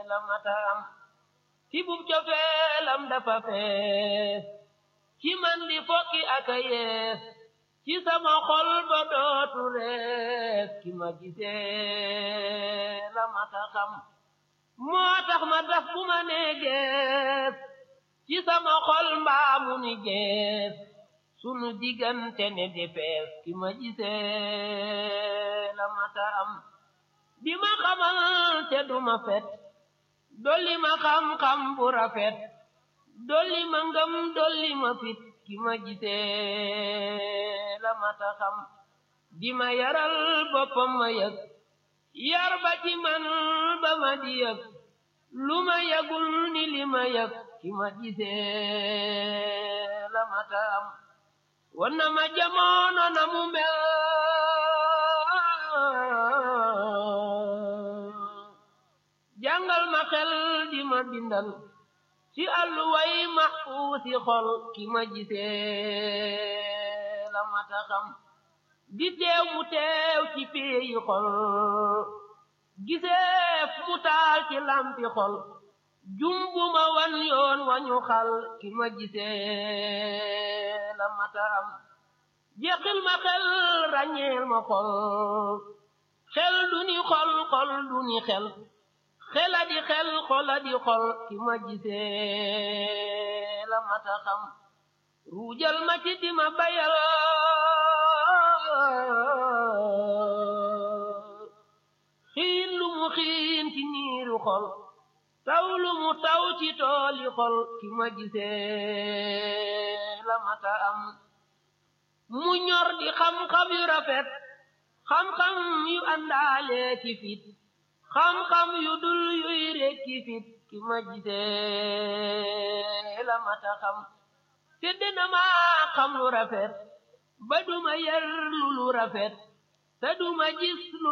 la matam ci bub cofeelam dafa fees ci man di fokki aka yees ci sama xol ba dootu rees ki ma gisee la mata xam moo tax ma daf bu ma nee gees ci sama xol mbaamu ni gees sunu diggante ne di fees ki ma gisee la mata am di ma xamal te du ma fet dolli ma xam-xam bu rafet dolli ma ngëm dolli ma fit ki ma gisee la mata xam di ma yaral boppam ma yëg yar ba ci man ba ma di yëg lu ma yëgul ni li ma yëg ki ma gisee la mata am wan na ma jamono na mu mel jàngal ma xel di ma bindal ci àlluway maxfuusi xol ki ma gisee la mata xam di teew mu teew ci péeyi xol giseef mu taal ci lampi xol jumbu ma wan yoon wañu xal ki ma gisee la mata am jeqil ma xel ràññeel ma xol xel du ni xol xol du ni xel xela di xel xola di xol ki ma gisee la mata xam ruujal ma ci di ma bayal xiin lu mu xiin ci niiru xol taw lu mu taw ci tooli xol ki ma gisee la mata am mu ñor di xam-xam yu rafet xam-xam yu àndaale ci fit xam-xam yu dul yuy rekki fit ki ma gisee la mata xam te dina ma xam lu rafet ba duma yar lu lu rafet te duma gis lu